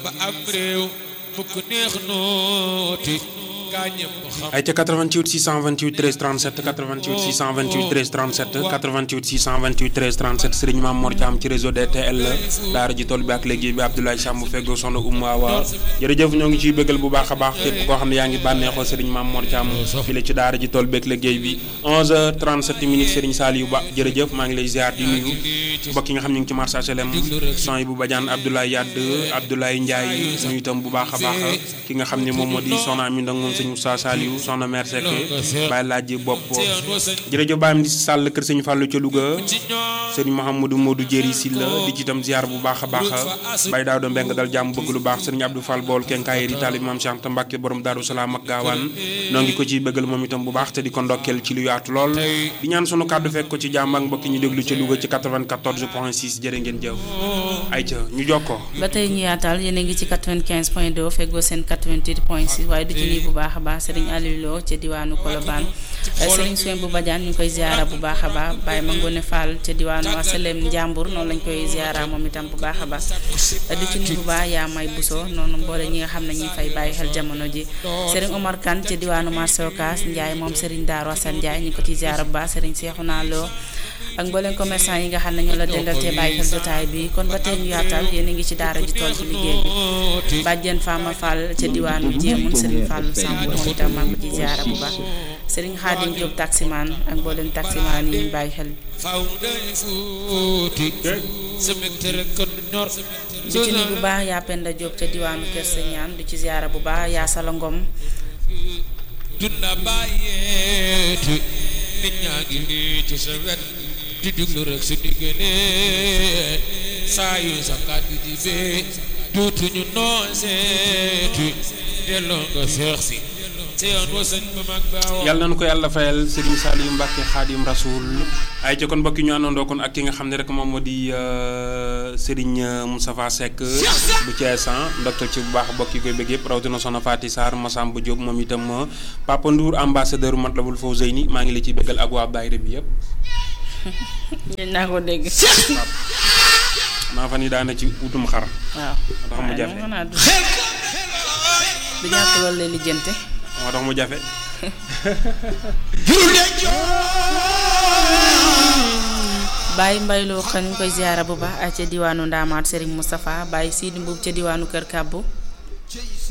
ba am réew mu ko neex nooti gaa ñëpp xam ay ca 88 628 13 37 88 628 13 37 88 628 13 37 Serigne Mame Mor Thiam ci réseau DTL daara ji tool bi ak léegi bi Abdoulaye Samb feggoo soxna Oumou Awa jërëjëf ñoo ngi ciy bëggal bu baax a baax képp koo xam ne yaa ngi bànneexoo Serigne Mame Mor Thiam fii la ci daara ji tool bi ak liggéey bi 11h37 minutes Serigne Saliou Ba jërëjëf maa ngi lay ziar di nuyu mbokk yi nga xam ñu ngi ci marché HLM son yi bu Badiane Abdoulaye Yadd Abdoulaye Ndiaye nuyu itam bu baax a baax ki nga xam ne moom moo di soxna Ami Ndong moom sëñ Moussa Saliou soxna mère Seck bàyyi laaj bopp jërëjëf bàyyam di sàll kër sëñ Fallou ca Louga sëñ Mouhamadou Modou Jéri Silla di ci itam ziar bu baax a baax Baye Daouda Mbeng dal jàmm bëgg lu baax sëñ Abdou Fall Bool kenkaayeri taalib maam Cheikh Anta Mbacke borom Daaru Salaam ak gaawaan noo ngi ko ciy bëggal moom itam bu baax te di ko ndokkeel ci lu yaatu lool di ñaan sunu kàddu fekk ko ci jàmm ak mbokki ñu déglu ca Louga ci 94 point 6 jërë ngeen jëf ay ca ñu jokkoo ba tey ñu yaatal yéen a ngi ci 95 point 2 feggoo seen 88 point 6 waaye du ci nii bu baax a baax Serigne Aliou Lo ca diwaanu Colobane Serigne Soin bu Badiane ñu ngi koy ziara bu baax a baax Baye Mangone Fall ca diwaanu Asalem Njàmbur noonu lañ koy ziara moom itam bu baax a baax du ci nii bu baax yaa may Bousso noonu mboole ñi nga xam ne ñi fay bàyyi xel jamono ji Serigne Omar Kane ca diwaanu Marché Ocass Ndiaye moom Serigne Darou Assane Ndiaye ñu ngi ko ciy ziara bu baax Serigne Cheikhouna Lo ak mbooleen commerçant yi nga xam ne ñoo la dendal te bàyyi xel jotaay bi kon ba tey ñu yaatal yéen a ngi ci daara ji tool ci liggéey bi bàjjen Fama Fall ca diwaanu Jéemun Serigne Fall Samb moom itam maa ngi ko ci ziara bu baax Serigne Khadim Diop taximan ak mbooleen taximan yi ñu bàyyi xel faaw day fuuti sa mbégte rek kon ñor du ci ni bu baax yaa Penda Diop ca diwaanu Kër Sañaan du ci ziara bu baax yaa Sala Ngom dunda bàyyeeti nit ñaa ngi nii ci sa wet di déglu rek su diggante saa yu sa kàddu di bee tuutuñu noo seeti delloo nga seex si te yoon wa sëñ ba mag baaw yàlla nañu ko yàlla fayal Serigne Saliou Mbacke Khadim Rasoul ay ca kon mbokki ñu àndandoo kon ak ki nga xam ne rek moom moo di Serigne Moustapha Seck bu Thiès ndoktal ci bu baax mbokk yi koy bëgg yëpp rawatina soxna Faty Sarr Massamba Diop moom itam Papa Ndour ambassadeur Matlabul Fawzeyni maa ngi la ciy bëggal ak waa daayira bi yëpp. yéen naa ko dégg. maa fan yi daana ci utum xar. waaw tax mu jafe xanaa du du ñàkk loolu lay lijjante. moo tax mu jafe. Baye Mbaye loo xam ñu koy ziara bu baax ca diwaanu Ndaamaat Serigne Moustapha Baye Sidi Mbuub ca diwaanu Kër Kàbbu